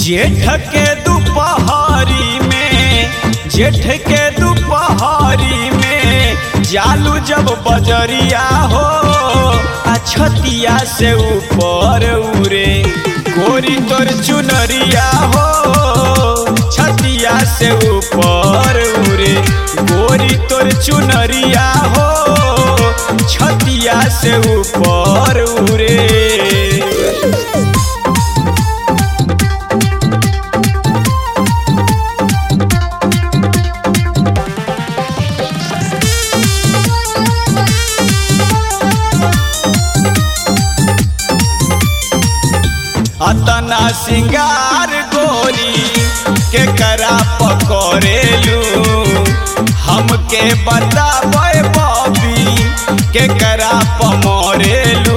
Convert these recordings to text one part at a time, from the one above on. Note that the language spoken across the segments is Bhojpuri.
जेठ के दोपहरी में जेठ के दोपहरी में जालू जब बजरिया हो आ छतिया से ऊपर उरे गोरी तोर चुनरिया हो छतिया से ऊपर उरे गोरी तोर चुनरिया हो छतिया से ऊपर उरे अतना सिंगार गोरी के करा पकड़ेलू हमके बताबे बबी के करा पमरेलू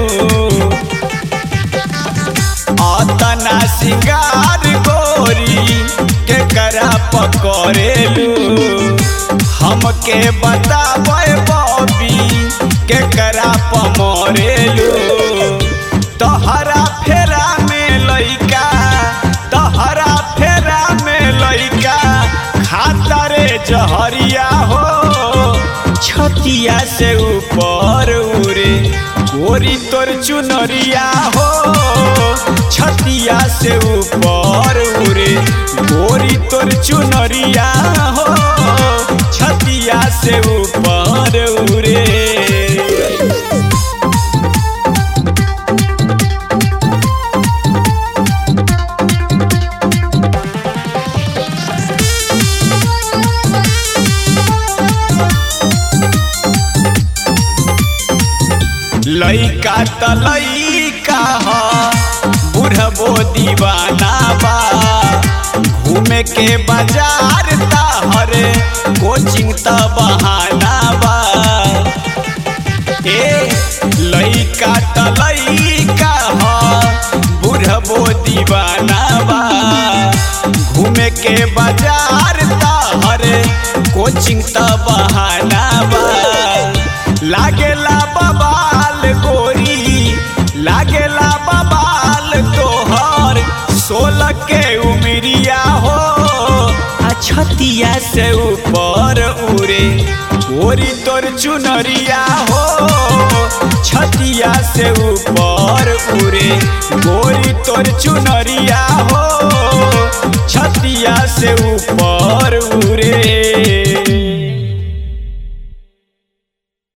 अतना सिंगार गोरी के करा पकड़ेलू हमके बताबे बबी के करा पमरेलू तहरा फेरा में लइका तहरा फेरा में लइका खाता रे जहरिया हो छतिया से ऊपर उरे गोरी तोर चुनरिया हो छतिया से ऊपर उरे गोरी तोर चुनरिया हो छतिया से ऊपर उरे लइका त लइका ह बुढ़बो दीवाना बा घूमे के बाजार हरे कोचिंग त बहाना बा ए लइका त लइका ह बुढ़बो दीवाना बा घूमे के बाजार हरे कोचिंग त बहाना बा लागेला बबाल गोरी लागेला बबाल तोहर सोलह के उमरिया हो आ छतिया से ऊपर उरे गोरी तोर चुनरिया हो छतिया से ऊपर उरे गोरी तोर चुनरिया हो छतिया से ऊपर उरे